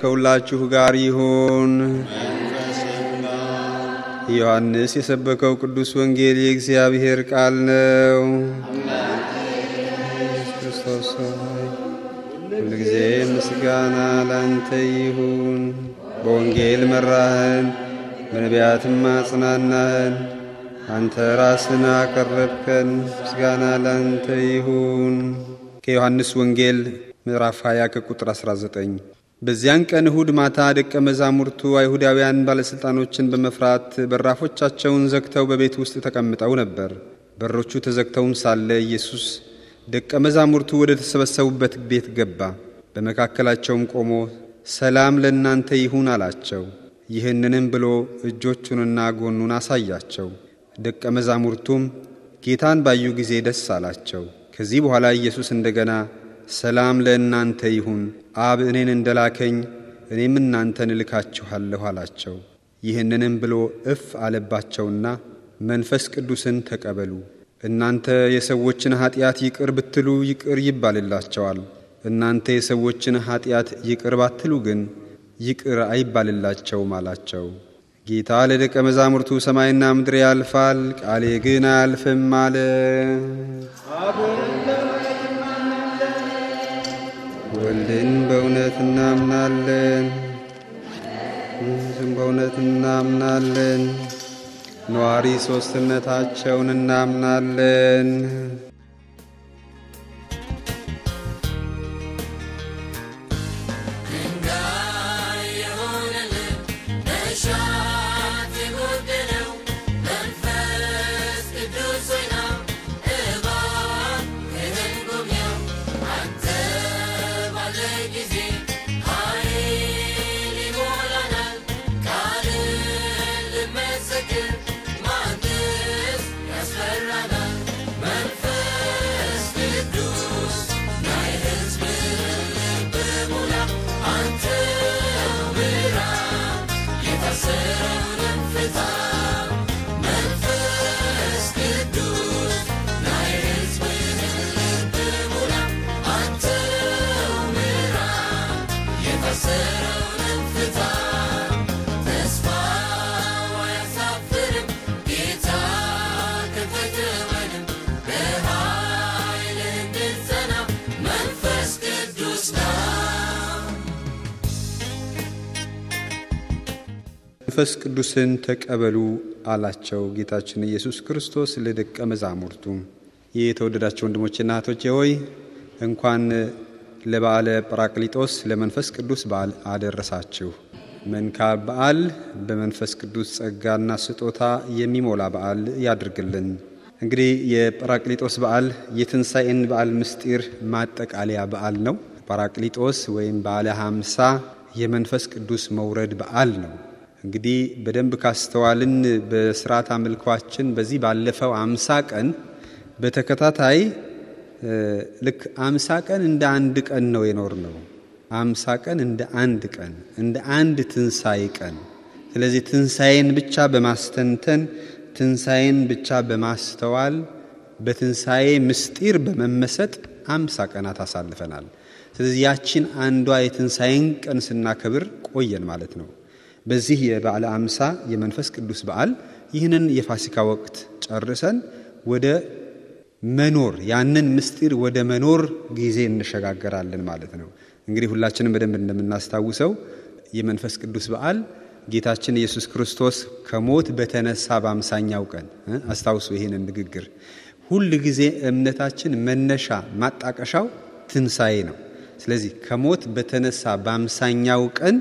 ከሁላችሁ ጋር ይሁን። ዮሐንስ የሰበከው ቅዱስ ወንጌል የእግዚአብሔር ቃል ነው። ክርስቶስ ሆይ ሁልጊዜ ምስጋና ላንተ ይሁን። በወንጌል መራህን፣ በነቢያትም አጽናናህን። አንተ ራስን አቀረብከን። ምስጋና ላንተ ይሁን። ከዮሐንስ ወንጌል ምዕራፍ 20 ከቁጥር 19 በዚያን ቀን እሁድ ማታ ደቀ መዛሙርቱ አይሁዳውያን ባለሥልጣኖችን በመፍራት በራፎቻቸውን ዘግተው በቤት ውስጥ ተቀምጠው ነበር። በሮቹ ተዘግተውም ሳለ ኢየሱስ ደቀ መዛሙርቱ ወደ ተሰበሰቡበት ቤት ገባ። በመካከላቸውም ቆሞ ሰላም ለእናንተ ይሁን አላቸው። ይህንንም ብሎ እጆቹንና ጎኑን አሳያቸው። ደቀ መዛሙርቱም ጌታን ባዩ ጊዜ ደስ አላቸው። ከዚህ በኋላ ኢየሱስ እንደገና ሰላም ለእናንተ ይሁን፣ አብ እኔን እንደላከኝ እኔም እናንተን እልካችኋለሁ አላቸው። ይህንንም ብሎ እፍ አለባቸውና መንፈስ ቅዱስን ተቀበሉ። እናንተ የሰዎችን ኀጢአት ይቅር ብትሉ ይቅር ይባልላቸዋል። እናንተ የሰዎችን ኀጢአት ይቅር ባትሉ ግን ይቅር አይባልላቸውም አላቸው። ጌታ ለደቀ መዛሙርቱ ሰማይና ምድር ያልፋል፣ ቃሌ ግን አያልፍም አለ። ወልድን በእውነት እናምናለን፣ በእውነት እናምናለን፣ ነዋሪ ሦስትነታቸውን እናምናለን። መንፈስ ቅዱስን ተቀበሉ አላቸው ጌታችን ኢየሱስ ክርስቶስ ለደቀ መዛሙርቱ። ይህ የተወደዳቸው ወንድሞችና እህቶቼ ሆይ እንኳን ለበዓለ ጰራቅሊጦስ ለመንፈስ ቅዱስ በዓል አደረሳችሁ። መንካብ በዓል በመንፈስ ቅዱስ ጸጋና ስጦታ የሚሞላ በዓል ያድርግልን። እንግዲህ የጰራቅሊጦስ በዓል የትንሣኤን በዓል ምስጢር ማጠቃለያ በዓል ነው። ጰራቅሊጦስ ወይም በዓለ ሀምሳ የመንፈስ ቅዱስ መውረድ በዓል ነው። እንግዲህ በደንብ ካስተዋልን በስርዓት አምልኳችን በዚህ ባለፈው አምሳ ቀን በተከታታይ ልክ አምሳ ቀን እንደ አንድ ቀን ነው የኖር ነው። አምሳ ቀን እንደ አንድ ቀን እንደ አንድ ትንሣኤ ቀን። ስለዚህ ትንሣኤን ብቻ በማስተንተን ትንሣኤን ብቻ በማስተዋል በትንሣኤ ምስጢር በመመሰጥ አምሳ ቀናት አሳልፈናል። ስለዚህ ያችን አንዷ የትንሣኤን ቀን ስናከብር ቆየን ማለት ነው። በዚህ የበዓለ አምሳ የመንፈስ ቅዱስ በዓል ይህንን የፋሲካ ወቅት ጨርሰን ወደ መኖር ያንን ምስጢር ወደ መኖር ጊዜ እንሸጋገራለን ማለት ነው። እንግዲህ ሁላችንም በደንብ እንደምናስታውሰው የመንፈስ ቅዱስ በዓል ጌታችን ኢየሱስ ክርስቶስ ከሞት በተነሳ በአምሳኛው ቀን አስታውሱ ይህንን ንግግር። ሁል ጊዜ እምነታችን መነሻ ማጣቀሻው ትንሣኤ ነው። ስለዚህ ከሞት በተነሳ በአምሳኛው ቀን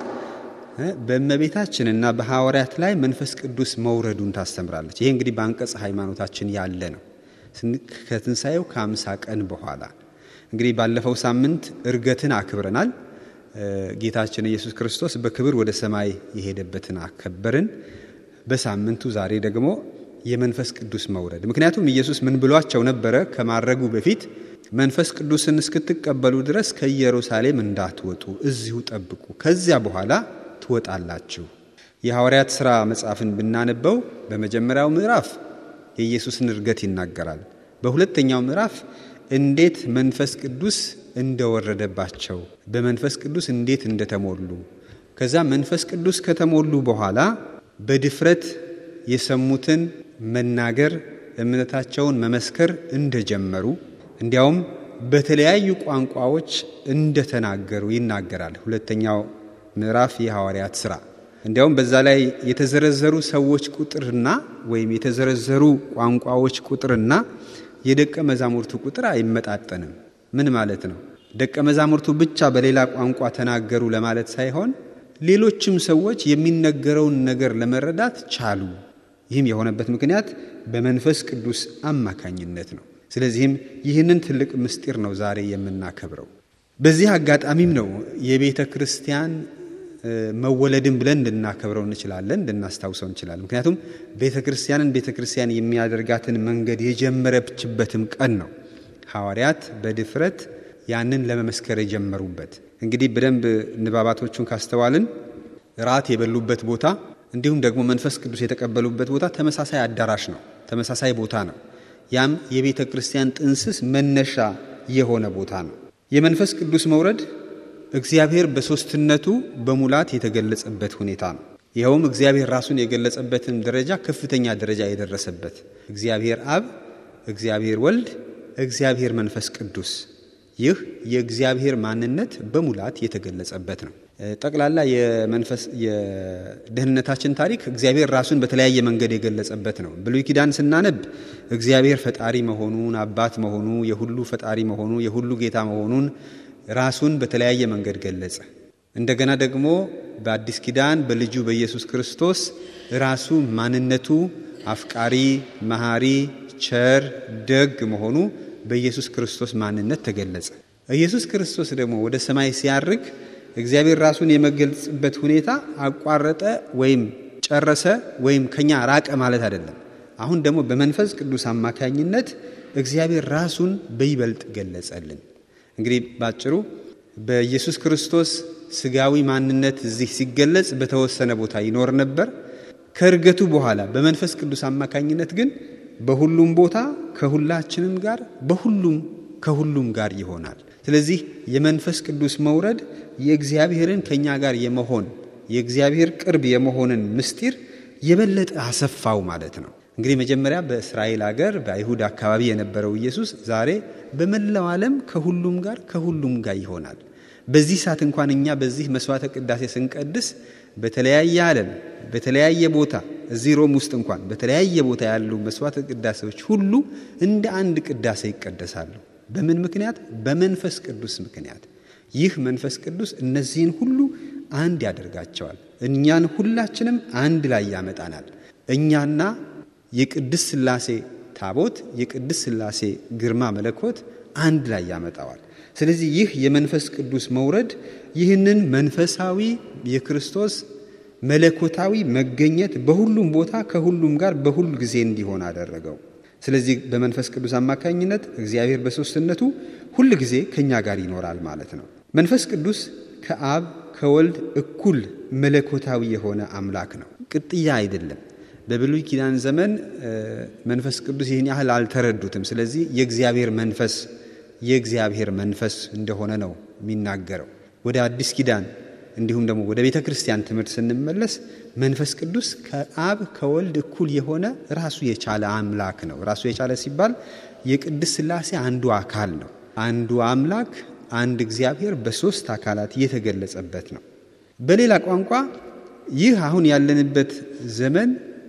በእመቤታችንና በሐዋርያት ላይ መንፈስ ቅዱስ መውረዱን ታስተምራለች። ይሄ እንግዲህ በአንቀጽ ሃይማኖታችን ያለ ነው። ከትንሣኤው ከአምሳ ቀን በኋላ እንግዲህ ባለፈው ሳምንት እርገትን አክብረናል። ጌታችን ኢየሱስ ክርስቶስ በክብር ወደ ሰማይ የሄደበትን አከበርን። በሳምንቱ ዛሬ ደግሞ የመንፈስ ቅዱስ መውረድ። ምክንያቱም ኢየሱስ ምን ብሏቸው ነበረ? ከማረጉ በፊት መንፈስ ቅዱስን እስክትቀበሉ ድረስ ከኢየሩሳሌም እንዳትወጡ እዚሁ ጠብቁ፣ ከዚያ በኋላ ትወጣላችሁ። የሐዋርያት ሥራ መጽሐፍን ብናነበው በመጀመሪያው ምዕራፍ የኢየሱስን እርገት ይናገራል። በሁለተኛው ምዕራፍ እንዴት መንፈስ ቅዱስ እንደወረደባቸው፣ በመንፈስ ቅዱስ እንዴት እንደተሞሉ፣ ከዛ መንፈስ ቅዱስ ከተሞሉ በኋላ በድፍረት የሰሙትን መናገር እምነታቸውን መመስከር እንደጀመሩ እንዲያውም በተለያዩ ቋንቋዎች እንደተናገሩ ይናገራል። ሁለተኛው ምዕራፍ የሐዋርያት ሥራ። እንዲያውም በዛ ላይ የተዘረዘሩ ሰዎች ቁጥርና ወይም የተዘረዘሩ ቋንቋዎች ቁጥርና የደቀ መዛሙርቱ ቁጥር አይመጣጠንም። ምን ማለት ነው? ደቀ መዛሙርቱ ብቻ በሌላ ቋንቋ ተናገሩ ለማለት ሳይሆን ሌሎችም ሰዎች የሚነገረውን ነገር ለመረዳት ቻሉ። ይህም የሆነበት ምክንያት በመንፈስ ቅዱስ አማካኝነት ነው። ስለዚህም ይህንን ትልቅ ምስጢር ነው ዛሬ የምናከብረው። በዚህ አጋጣሚም ነው የቤተ ክርስቲያን መወለድን ብለን እንድናከብረው እንችላለን፣ እንድናስታውሰው እንችላለን። ምክንያቱም ቤተ ክርስቲያንን ቤተ ክርስቲያን የሚያደርጋትን መንገድ የጀመረችበትም ቀን ነው። ሐዋርያት በድፍረት ያንን ለመመስከር የጀመሩበት እንግዲህ በደንብ ንባባቶቹን ካስተዋልን ራት የበሉበት ቦታ እንዲሁም ደግሞ መንፈስ ቅዱስ የተቀበሉበት ቦታ ተመሳሳይ አዳራሽ ነው፣ ተመሳሳይ ቦታ ነው። ያም የቤተ ክርስቲያን ጥንስስ መነሻ የሆነ ቦታ ነው። የመንፈስ ቅዱስ መውረድ እግዚአብሔር በሦስትነቱ በሙላት የተገለጸበት ሁኔታ ነው። ይኸውም እግዚአብሔር ራሱን የገለጸበትን ደረጃ ከፍተኛ ደረጃ የደረሰበት እግዚአብሔር አብ፣ እግዚአብሔር ወልድ፣ እግዚአብሔር መንፈስ ቅዱስ ይህ የእግዚአብሔር ማንነት በሙላት የተገለጸበት ነው። ጠቅላላ የመንፈስ የደህንነታችን ታሪክ እግዚአብሔር ራሱን በተለያየ መንገድ የገለጸበት ነው። ብሉይ ኪዳን ስናነብ እግዚአብሔር ፈጣሪ መሆኑን፣ አባት መሆኑ፣ የሁሉ ፈጣሪ መሆኑ፣ የሁሉ ጌታ መሆኑን ራሱን በተለያየ መንገድ ገለጸ። እንደገና ደግሞ በአዲስ ኪዳን በልጁ በኢየሱስ ክርስቶስ ራሱ ማንነቱ አፍቃሪ፣ መሐሪ፣ ቸር፣ ደግ መሆኑ በኢየሱስ ክርስቶስ ማንነት ተገለጸ። ኢየሱስ ክርስቶስ ደግሞ ወደ ሰማይ ሲያርግ እግዚአብሔር ራሱን የመገልጽበት ሁኔታ አቋረጠ ወይም ጨረሰ ወይም ከኛ ራቀ ማለት አይደለም። አሁን ደግሞ በመንፈስ ቅዱስ አማካኝነት እግዚአብሔር ራሱን በይበልጥ ገለጸልን። እንግዲህ ባጭሩ በኢየሱስ ክርስቶስ ስጋዊ ማንነት እዚህ ሲገለጽ በተወሰነ ቦታ ይኖር ነበር። ከእርገቱ በኋላ በመንፈስ ቅዱስ አማካኝነት ግን በሁሉም ቦታ ከሁላችንም ጋር በሁሉም ከሁሉም ጋር ይሆናል። ስለዚህ የመንፈስ ቅዱስ መውረድ የእግዚአብሔርን ከእኛ ጋር የመሆን የእግዚአብሔር ቅርብ የመሆንን ምስጢር የበለጠ አሰፋው ማለት ነው። እንግዲህ መጀመሪያ በእስራኤል አገር በአይሁድ አካባቢ የነበረው ኢየሱስ ዛሬ በመላው ዓለም ከሁሉም ጋር ከሁሉም ጋር ይሆናል። በዚህ ሰዓት እንኳን እኛ በዚህ መስዋዕተ ቅዳሴ ስንቀድስ በተለያየ ዓለም በተለያየ ቦታ እዚህ ሮም ውስጥ እንኳን በተለያየ ቦታ ያሉ መስዋዕተ ቅዳሴዎች ሁሉ እንደ አንድ ቅዳሴ ይቀደሳሉ። በምን ምክንያት? በመንፈስ ቅዱስ ምክንያት። ይህ መንፈስ ቅዱስ እነዚህን ሁሉ አንድ ያደርጋቸዋል። እኛን ሁላችንም አንድ ላይ ያመጣናል። እኛና የቅድስ ሥላሴ ታቦት የቅድስ ሥላሴ ግርማ መለኮት አንድ ላይ ያመጣዋል። ስለዚህ ይህ የመንፈስ ቅዱስ መውረድ ይህንን መንፈሳዊ የክርስቶስ መለኮታዊ መገኘት በሁሉም ቦታ ከሁሉም ጋር በሁሉ ጊዜ እንዲሆን አደረገው። ስለዚህ በመንፈስ ቅዱስ አማካኝነት እግዚአብሔር በሦስትነቱ ሁል ጊዜ ከእኛ ጋር ይኖራል ማለት ነው። መንፈስ ቅዱስ ከአብ ከወልድ እኩል መለኮታዊ የሆነ አምላክ ነው፣ ቅጥያ አይደለም። በብሉይ ኪዳን ዘመን መንፈስ ቅዱስ ይህን ያህል አልተረዱትም። ስለዚህ የእግዚአብሔር መንፈስ የእግዚአብሔር መንፈስ እንደሆነ ነው የሚናገረው። ወደ አዲስ ኪዳን እንዲሁም ደግሞ ወደ ቤተ ክርስቲያን ትምህርት ስንመለስ መንፈስ ቅዱስ ከአብ ከወልድ እኩል የሆነ ራሱ የቻለ አምላክ ነው። ራሱ የቻለ ሲባል የቅድስ ሥላሴ አንዱ አካል ነው። አንዱ አምላክ አንድ እግዚአብሔር በሦስት አካላት የተገለጸበት ነው። በሌላ ቋንቋ ይህ አሁን ያለንበት ዘመን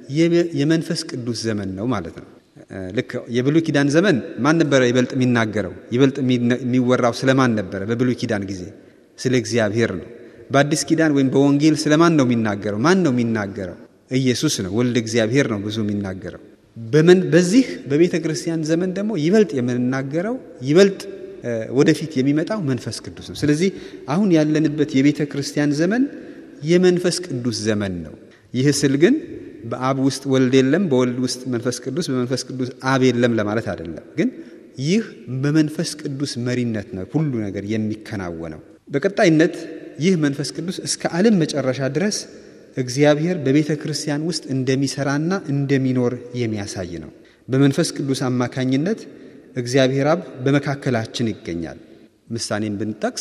የመንፈስ ቅዱስ ዘመን ነው ማለት ነው። ልክ የብሉይ ኪዳን ዘመን ማን ነበረ ይበልጥ የሚናገረው? ይበልጥ የሚወራው ስለማን ነበረ? በብሉይ ኪዳን ጊዜ ስለ እግዚአብሔር ነው። በአዲስ ኪዳን ወይም በወንጌል ስለማን ነው የሚናገረው? ማን ነው የሚናገረው? ኢየሱስ ነው። ወልድ እግዚአብሔር ነው ብዙ የሚናገረው። በዚህ በቤተ ክርስቲያን ዘመን ደግሞ ይበልጥ የምንናገረው ይበልጥ ወደፊት የሚመጣው መንፈስ ቅዱስ ነው። ስለዚህ አሁን ያለንበት የቤተ ክርስቲያን ዘመን የመንፈስ ቅዱስ ዘመን ነው። ይህ ስል ግን በአብ ውስጥ ወልድ የለም፣ በወልድ ውስጥ መንፈስ ቅዱስ፣ በመንፈስ ቅዱስ አብ የለም ለማለት አይደለም። ግን ይህ በመንፈስ ቅዱስ መሪነት ነው ሁሉ ነገር የሚከናወነው። በቀጣይነት ይህ መንፈስ ቅዱስ እስከ ዓለም መጨረሻ ድረስ እግዚአብሔር በቤተ ክርስቲያን ውስጥ እንደሚሰራና እንደሚኖር የሚያሳይ ነው። በመንፈስ ቅዱስ አማካኝነት እግዚአብሔር አብ በመካከላችን ይገኛል። ምሳሌን ብንጠቅስ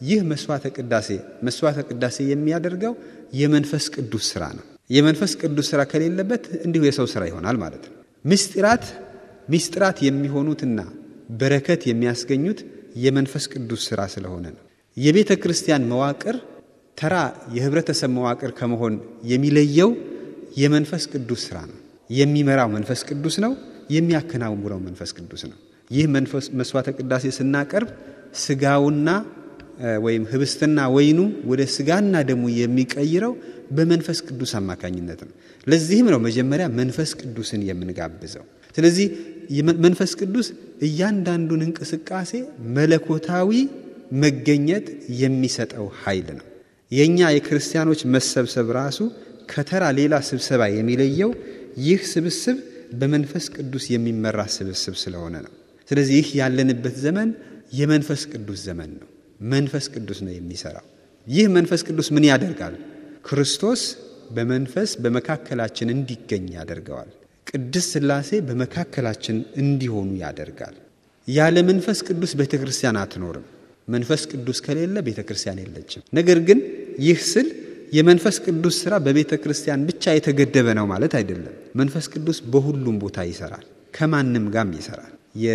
ይህ መስዋዕተ ቅዳሴ መስዋዕተ ቅዳሴ የሚያደርገው የመንፈስ ቅዱስ ስራ ነው። የመንፈስ ቅዱስ ስራ ከሌለበት እንዲሁ የሰው ስራ ይሆናል ማለት ነው። ምስጢራት ምስጢራት የሚሆኑትና በረከት የሚያስገኙት የመንፈስ ቅዱስ ስራ ስለሆነ ነው። የቤተ ክርስቲያን መዋቅር ተራ የህብረተሰብ መዋቅር ከመሆን የሚለየው የመንፈስ ቅዱስ ስራ ነው። የሚመራው መንፈስ ቅዱስ ነው። የሚያከናውነው መንፈስ ቅዱስ ነው። ይህ መንፈስ መስዋዕተ ቅዳሴ ስናቀርብ ስጋውና ወይም ህብስትና ወይኑ ወደ ስጋና ደሙ የሚቀይረው በመንፈስ ቅዱስ አማካኝነት ነው። ለዚህም ነው መጀመሪያ መንፈስ ቅዱስን የምንጋብዘው። ስለዚህ መንፈስ ቅዱስ እያንዳንዱን እንቅስቃሴ መለኮታዊ መገኘት የሚሰጠው ኃይል ነው። የእኛ የክርስቲያኖች መሰብሰብ ራሱ ከተራ ሌላ ስብሰባ የሚለየው ይህ ስብስብ በመንፈስ ቅዱስ የሚመራ ስብስብ ስለሆነ ነው። ስለዚህ ይህ ያለንበት ዘመን የመንፈስ ቅዱስ ዘመን ነው። መንፈስ ቅዱስ ነው የሚሰራው። ይህ መንፈስ ቅዱስ ምን ያደርጋል? ክርስቶስ በመንፈስ በመካከላችን እንዲገኝ ያደርገዋል። ቅድስት ሥላሴ በመካከላችን እንዲሆኑ ያደርጋል። ያለ መንፈስ ቅዱስ ቤተ ክርስቲያን አትኖርም። መንፈስ ቅዱስ ከሌለ ቤተ ክርስቲያን የለችም። ነገር ግን ይህ ስል የመንፈስ ቅዱስ ሥራ በቤተ ክርስቲያን ብቻ የተገደበ ነው ማለት አይደለም። መንፈስ ቅዱስ በሁሉም ቦታ ይሰራል፣ ከማንም ጋርም ይሰራል።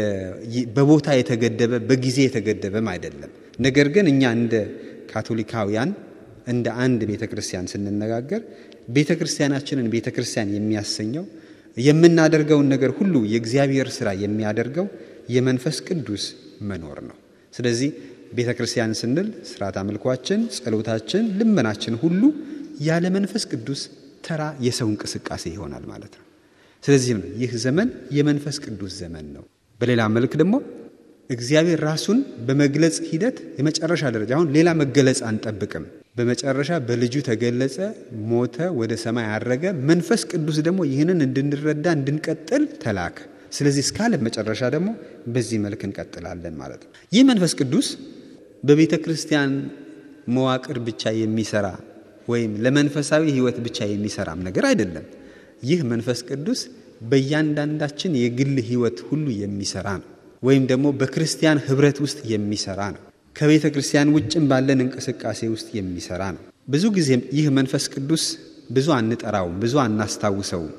በቦታ የተገደበ በጊዜ የተገደበም አይደለም። ነገር ግን እኛ እንደ ካቶሊካውያን እንደ አንድ ቤተ ክርስቲያን ስንነጋገር ቤተ ክርስቲያናችንን ቤተ ክርስቲያን የሚያሰኘው የምናደርገውን ነገር ሁሉ የእግዚአብሔር ሥራ የሚያደርገው የመንፈስ ቅዱስ መኖር ነው። ስለዚህ ቤተ ክርስቲያን ስንል ስርዓት አምልኳችን፣ ጸሎታችን፣ ልመናችን ሁሉ ያለ መንፈስ ቅዱስ ተራ የሰው እንቅስቃሴ ይሆናል ማለት ነው። ስለዚህም ነው ይህ ዘመን የመንፈስ ቅዱስ ዘመን ነው። በሌላ መልክ ደግሞ እግዚአብሔር ራሱን በመግለጽ ሂደት የመጨረሻ ደረጃ አሁን ሌላ መገለጽ አንጠብቅም። በመጨረሻ በልጁ ተገለጸ፣ ሞተ፣ ወደ ሰማይ አረገ። መንፈስ ቅዱስ ደግሞ ይህንን እንድንረዳ እንድንቀጥል ተላከ። ስለዚህ እስከ ዓለም መጨረሻ ደግሞ በዚህ መልክ እንቀጥላለን ማለት ነው። ይህ መንፈስ ቅዱስ በቤተ ክርስቲያን መዋቅር ብቻ የሚሰራ ወይም ለመንፈሳዊ ሕይወት ብቻ የሚሰራም ነገር አይደለም። ይህ መንፈስ ቅዱስ በእያንዳንዳችን የግል ሕይወት ሁሉ የሚሰራ ነው። ወይም ደግሞ በክርስቲያን ህብረት ውስጥ የሚሰራ ነው። ከቤተ ክርስቲያን ውጭም ባለን እንቅስቃሴ ውስጥ የሚሰራ ነው። ብዙ ጊዜ ይህ መንፈስ ቅዱስ ብዙ አንጠራውም፣ ብዙ አናስታውሰውም።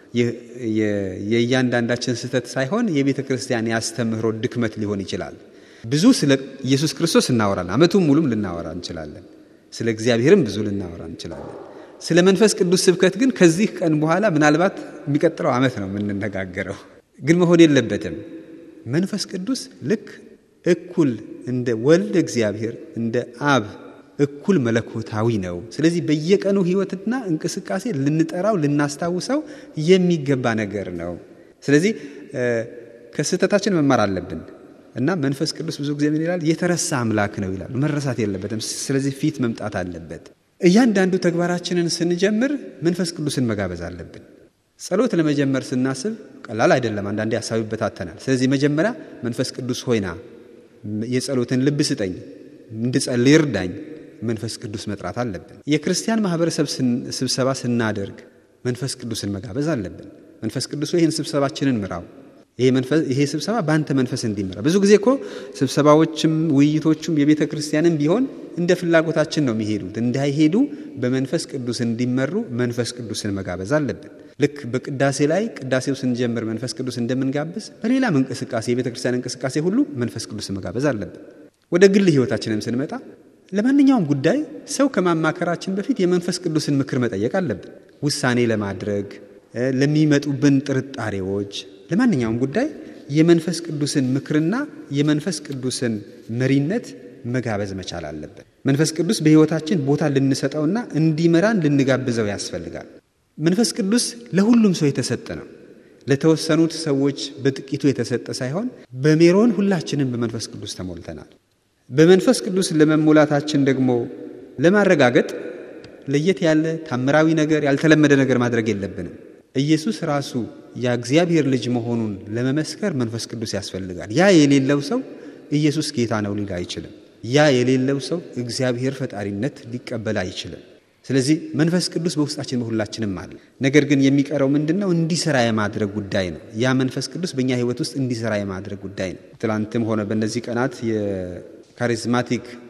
የእያንዳንዳችን ስህተት ሳይሆን የቤተ ክርስቲያን የአስተምህሮ ድክመት ሊሆን ይችላል። ብዙ ስለ ኢየሱስ ክርስቶስ እናወራለን፣ ዓመቱን ሙሉም ልናወራ እንችላለን። ስለ እግዚአብሔርም ብዙ ልናወራ እንችላለን። ስለ መንፈስ ቅዱስ ስብከት ግን ከዚህ ቀን በኋላ ምናልባት የሚቀጥለው ዓመት ነው የምንነጋገረው። ግን መሆን የለበትም። መንፈስ ቅዱስ ልክ እኩል እንደ ወልድ እግዚአብሔር እንደ አብ እኩል መለኮታዊ ነው። ስለዚህ በየቀኑ ሕይወትና እንቅስቃሴ ልንጠራው ልናስታውሰው የሚገባ ነገር ነው። ስለዚህ ከስህተታችን መማር አለብን እና መንፈስ ቅዱስ ብዙ ጊዜ ምን ይላል? የተረሳ አምላክ ነው ይላል። መረሳት የለበትም። ስለዚህ ፊት መምጣት አለበት። እያንዳንዱ ተግባራችንን ስንጀምር መንፈስ ቅዱስን መጋበዝ አለብን። ጸሎት ለመጀመር ስናስብ ቀላል አይደለም። አንዳንዴ ሀሳብ ይበታተናል። ስለዚህ መጀመሪያ መንፈስ ቅዱስ ሆይና የጸሎትን ልብ ስጠኝ፣ እንድጸልይ እርዳኝ፣ መንፈስ ቅዱስ መጥራት አለብን። የክርስቲያን ማህበረሰብ ስብሰባ ስናደርግ መንፈስ ቅዱስን መጋበዝ አለብን። መንፈስ ቅዱስ ይህን ስብሰባችንን ምራው፣ ይሄ ስብሰባ በአንተ መንፈስ እንዲመራ። ብዙ ጊዜ እኮ ስብሰባዎችም ውይይቶቹም የቤተ ክርስቲያንም ቢሆን እንደ ፍላጎታችን ነው የሚሄዱት። እንዳይሄዱ በመንፈስ ቅዱስ እንዲመሩ መንፈስ ቅዱስን መጋበዝ አለብን። ልክ በቅዳሴ ላይ ቅዳሴው ስንጀምር መንፈስ ቅዱስ እንደምንጋብዝ በሌላም እንቅስቃሴ የቤተ ክርስቲያን እንቅስቃሴ ሁሉ መንፈስ ቅዱስን መጋበዝ አለብን። ወደ ግል ሕይወታችንም ስንመጣ ለማንኛውም ጉዳይ ሰው ከማማከራችን በፊት የመንፈስ ቅዱስን ምክር መጠየቅ አለብን። ውሳኔ ለማድረግ ለሚመጡብን ጥርጣሬዎች፣ ለማንኛውም ጉዳይ የመንፈስ ቅዱስን ምክርና የመንፈስ ቅዱስን መሪነት መጋበዝ መቻል አለብን። መንፈስ ቅዱስ በሕይወታችን ቦታ ልንሰጠውና እንዲመራን ልንጋብዘው ያስፈልጋል። መንፈስ ቅዱስ ለሁሉም ሰው የተሰጠ ነው። ለተወሰኑት ሰዎች በጥቂቱ የተሰጠ ሳይሆን በሜሮን ሁላችንም በመንፈስ ቅዱስ ተሞልተናል። በመንፈስ ቅዱስ ለመሞላታችን ደግሞ ለማረጋገጥ ለየት ያለ ታምራዊ ነገር፣ ያልተለመደ ነገር ማድረግ የለብንም። ኢየሱስ ራሱ የእግዚአብሔር ልጅ መሆኑን ለመመስከር መንፈስ ቅዱስ ያስፈልጋል። ያ የሌለው ሰው ኢየሱስ ጌታ ነው ሊል አይችልም። ያ የሌለው ሰው እግዚአብሔር ፈጣሪነት ሊቀበል አይችልም። ስለዚህ መንፈስ ቅዱስ በውስጣችን በሁላችንም አለ። ነገር ግን የሚቀረው ምንድን ነው? እንዲሰራ የማድረግ ጉዳይ ነው። ያ መንፈስ ቅዱስ በእኛ ሕይወት ውስጥ እንዲሰራ የማድረግ ጉዳይ ነው። ትላንትም ሆነ በእነዚህ ቀናት የካሪዝማቲክ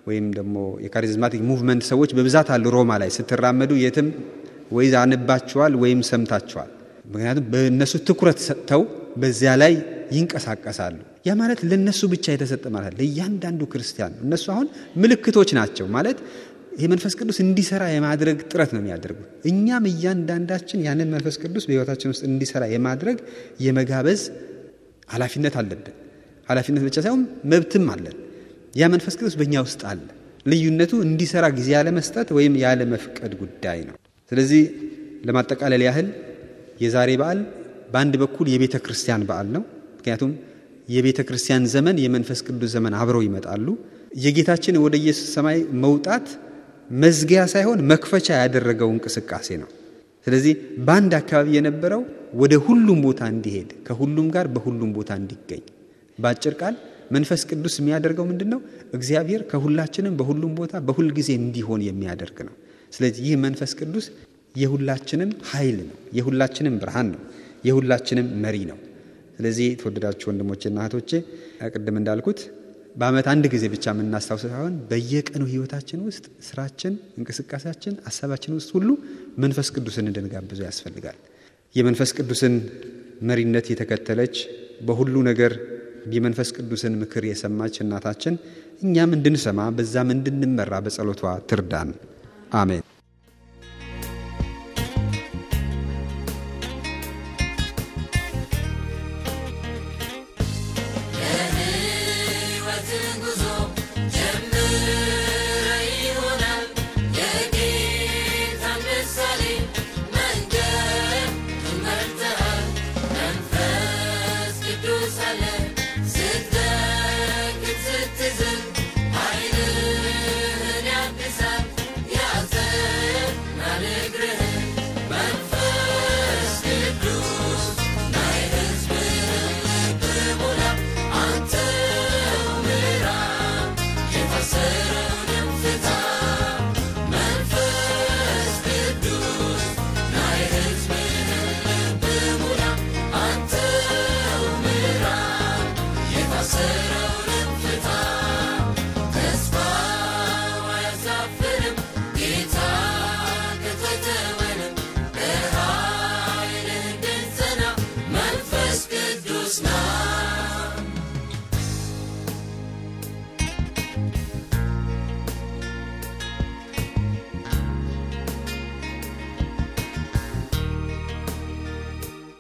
ወይም ደግሞ የካሪዝማቲክ ሙቭመንት ሰዎች በብዛት አሉ። ሮማ ላይ ስትራመዱ የትም ወይ አንባችኋል ወይም ሰምታችኋል። ምክንያቱም በእነሱ ትኩረት ሰጥተው በዚያ ላይ ይንቀሳቀሳሉ። ያ ማለት ለነሱ ብቻ የተሰጠ ማለት ለእያንዳንዱ ክርስቲያን ነው። እነሱ አሁን ምልክቶች ናቸው ማለት ይህ መንፈስ ቅዱስ እንዲሰራ የማድረግ ጥረት ነው የሚያደርጉት። እኛም እያንዳንዳችን ያንን መንፈስ ቅዱስ በሕይወታችን ውስጥ እንዲሰራ የማድረግ የመጋበዝ ኃላፊነት አለብን። ኃላፊነት ብቻ ሳይሆን መብትም አለን። ያ መንፈስ ቅዱስ በእኛ ውስጥ አለ። ልዩነቱ እንዲሰራ ጊዜ ያለመስጠት ወይም ያለ መፍቀድ ጉዳይ ነው። ስለዚህ ለማጠቃለል ያህል የዛሬ በዓል በአንድ በኩል የቤተ ክርስቲያን በዓል ነው። ምክንያቱም የቤተ ክርስቲያን ዘመን የመንፈስ ቅዱስ ዘመን አብረው ይመጣሉ። የጌታችን ወደ ኢየሱስ ሰማይ መውጣት መዝጊያ ሳይሆን መክፈቻ ያደረገው እንቅስቃሴ ነው። ስለዚህ በአንድ አካባቢ የነበረው ወደ ሁሉም ቦታ እንዲሄድ ከሁሉም ጋር በሁሉም ቦታ እንዲገኝ፣ በአጭር ቃል መንፈስ ቅዱስ የሚያደርገው ምንድን ነው? እግዚአብሔር ከሁላችንም በሁሉም ቦታ በሁል ጊዜ እንዲሆን የሚያደርግ ነው። ስለዚህ ይህ መንፈስ ቅዱስ የሁላችንም ኃይል ነው፣ የሁላችንም ብርሃን ነው፣ የሁላችንም መሪ ነው። ስለዚህ የተወደዳችሁ ወንድሞቼና እህቶቼ ቅድም እንዳልኩት በዓመት አንድ ጊዜ ብቻ የምናስታውስ ሳይሆን በየቀኑ ሕይወታችን ውስጥ ስራችን፣ እንቅስቃሴያችን፣ ሀሳባችን ውስጥ ሁሉ መንፈስ ቅዱስን እንድንጋብዙ ያስፈልጋል። የመንፈስ ቅዱስን መሪነት የተከተለች በሁሉ ነገር የመንፈስ ቅዱስን ምክር የሰማች እናታችን እኛም እንድንሰማ በዛም እንድንመራ በጸሎቷ ትርዳን። አሜን።